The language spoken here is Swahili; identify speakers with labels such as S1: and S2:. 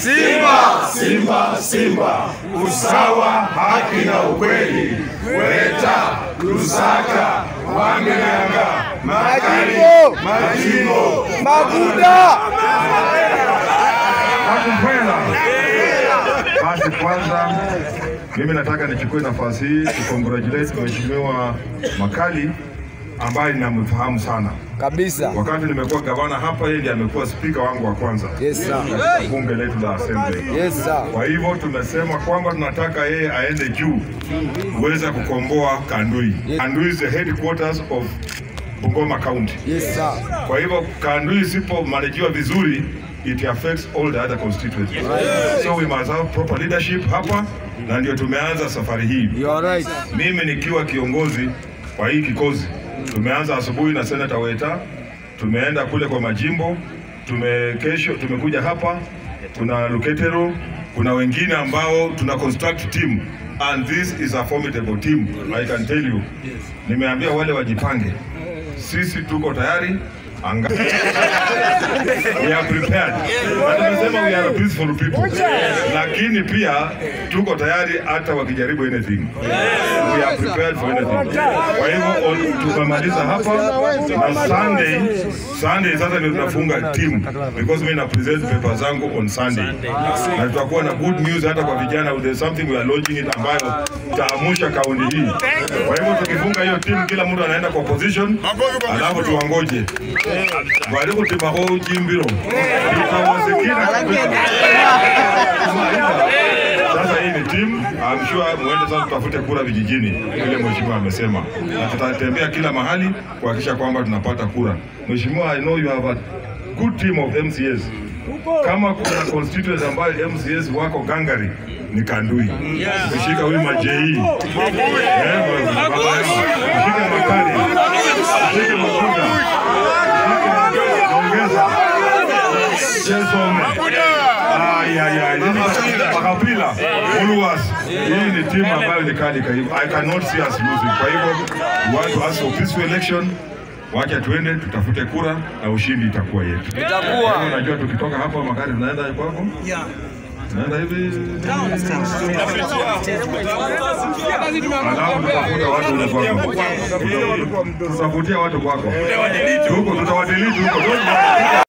S1: Simba, Simba, Simba, usawa, haki na ukweli. Weta, Lusaka, Wangayanga, Makali, Majimbo,
S2: Maguda.
S1: Nakupenda. Basi kwanza mimi nataka nichukue nafasi hii kucongratulate Mheshimiwa Makali ambaye ninamfahamu sana.
S2: Kabisa.
S1: Wakati nimekuwa gavana hapa, yeye ndiye amekuwa spika wangu wa kwanza
S2: Yes sir.
S1: katika bunge letu la Assembly.
S2: Yes sir.
S1: Kwa hivyo tumesema kwamba tunataka yeye aende juu kuweza kukomboa Kandui. Kandui is the headquarters of Bungoma County.
S2: Yes sir.
S1: Kwa hivyo Kandui isipomanajiwa vizuri it affects all the other constituencies. So we must have proper leadership hapa na ndio tumeanza safari hii.
S2: You are right.
S1: Mimi nikiwa kiongozi wa hii kikozi, tumeanza asubuhi na Senator Weta, tumeenda kule kwa majimbo, tume kesho tumekuja hapa, kuna Luketero, kuna wengine ambao tuna construct team and this is a formidable team I can tell you. Nimeambia wale wajipange, sisi tuko tayari anga we are prepared. Na tumesema we are peaceful people, lakini pia tuko tayari hata wakijaribu anything we are prepared for anything. Kwa hivyo on- tumemaliza hapa na Sunday, Sunday sasa ndio tunafunga team because mimi na present paper zangu on Sunday na tutakuwa na good news hata kwa vijana. There's something we are launching it ambayo taamusha kaunti hii. Kwa hivyo tukifunga hiyo team, kila mtu anaenda kwa position, alafu tuwangoje bali kutibaho jimbiro itawasikira kabisa. Sasa hii ni team, I'm sure muende sasa tutafute kura vijijini vile mheshimiwa amesema, na tutatembea kila mahali kuhakikisha kwamba tunapata kura. Mheshimiwa, I know you have a good team of MCS. Kama kuna constituency ambayo MCS wako gangari ni Kandui. Ukishika huyu majei eh, baba yangu, ushike Makali, ushike Makuda, ushike ongeza Chesome. Ay, ay, ay. Nini Makapila, Uluwas. Hii ni timu ambayo ni kali kwa hivyo. I cannot see us losing. Kwa hivyo, we want to ask for peaceful election. Wacha tuende tutafute kura na ushindi itakuwa yetu.
S2: Itakuwa.
S1: Unajua tukitoka hapa magari tunaenda kwako? Naenda hivi. Alafu tutafuta watu kule kwako. Tutafutia watu kwako. Huko tutawadiliti huko. Don't worry.